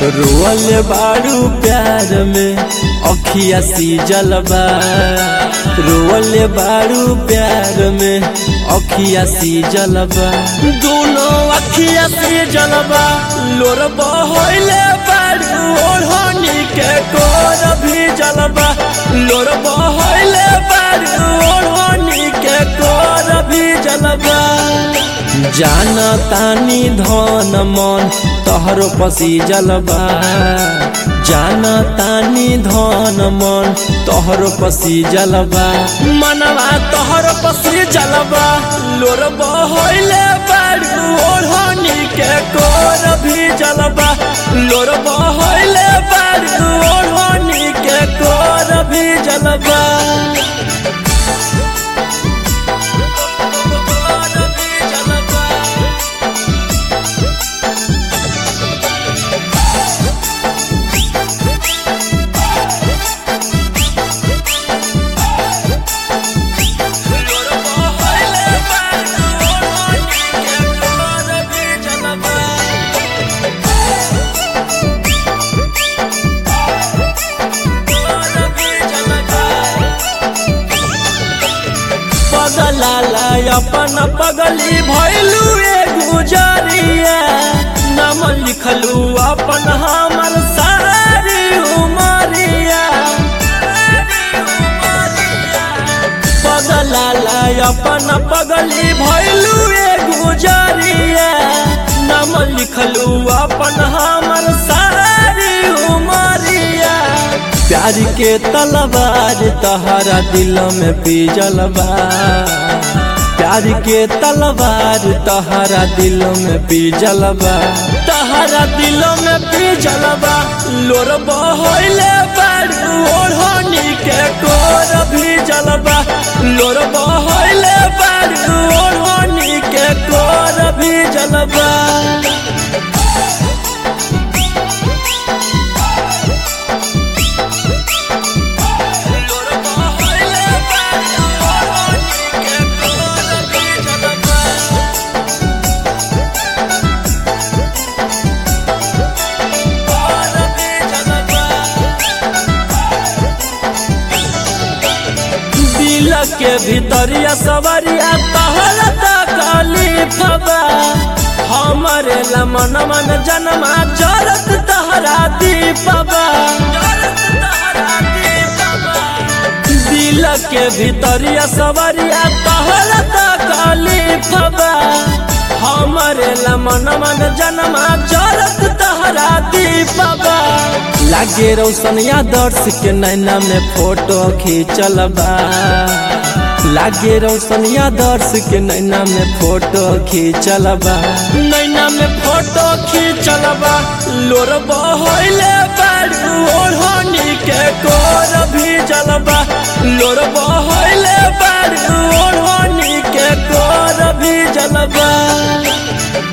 role बारू प्यार में अखिया सी जलबा रोल बारू प्यार में अखिया सी जलबा दोनों अखिया सी जलबा लोर बहले बारू ओढ़नी के कोर भी जलबा लोर बहले बारू ओढ़नी के कोर भी जलबा जान तानी धन मन तहरो पसी जलबा जान तानी धन मन तहरो पसी जलबा मनवा तहरो पसी जलबा लोर बहले बारू ओढ़नी के कोर भी जलबा लोर बहले बारू ओढ़नी के कोर भी जलबा पगलाला अपन पगली भैलू ए गुजरिया नाम लिखलू अपन हमर सारी उमरिया पगलाला अपन पगली भैलू ए गुजरिया नाम लिखलू अपन हमर सारी उमरिया प्यार के तलवार तहरा दिल में पीजलबा प्यार के तलवार तहरा दिल में पीजलबा तहरा दिल में पीजलबा लोर बहले बारू ओढ़नी के कोर भी जलबा लोर बहले बारू ओढ़नी के कोर भी जलबा दिल के भीतरिया सवरिया तहरा तकली फबा हमरे लमन मन जनमा जरत तहरा दीपबा दिल के भीतरिया सवरिया तहरा तकली फबा हमरे लमन मन जनमा जरत तहरा दीपबा लागे रोशनिया दर्श के नैना में फोटो खींचलबा लागे रोशनिया दर्श के नैना में फोटो खींचलबा नैना में फोटो खींचलबा लोर बहले बारू ओढ़नी के कोर भी जलबा लोर बहले बारू ओढ़नी के कोर भी जलबा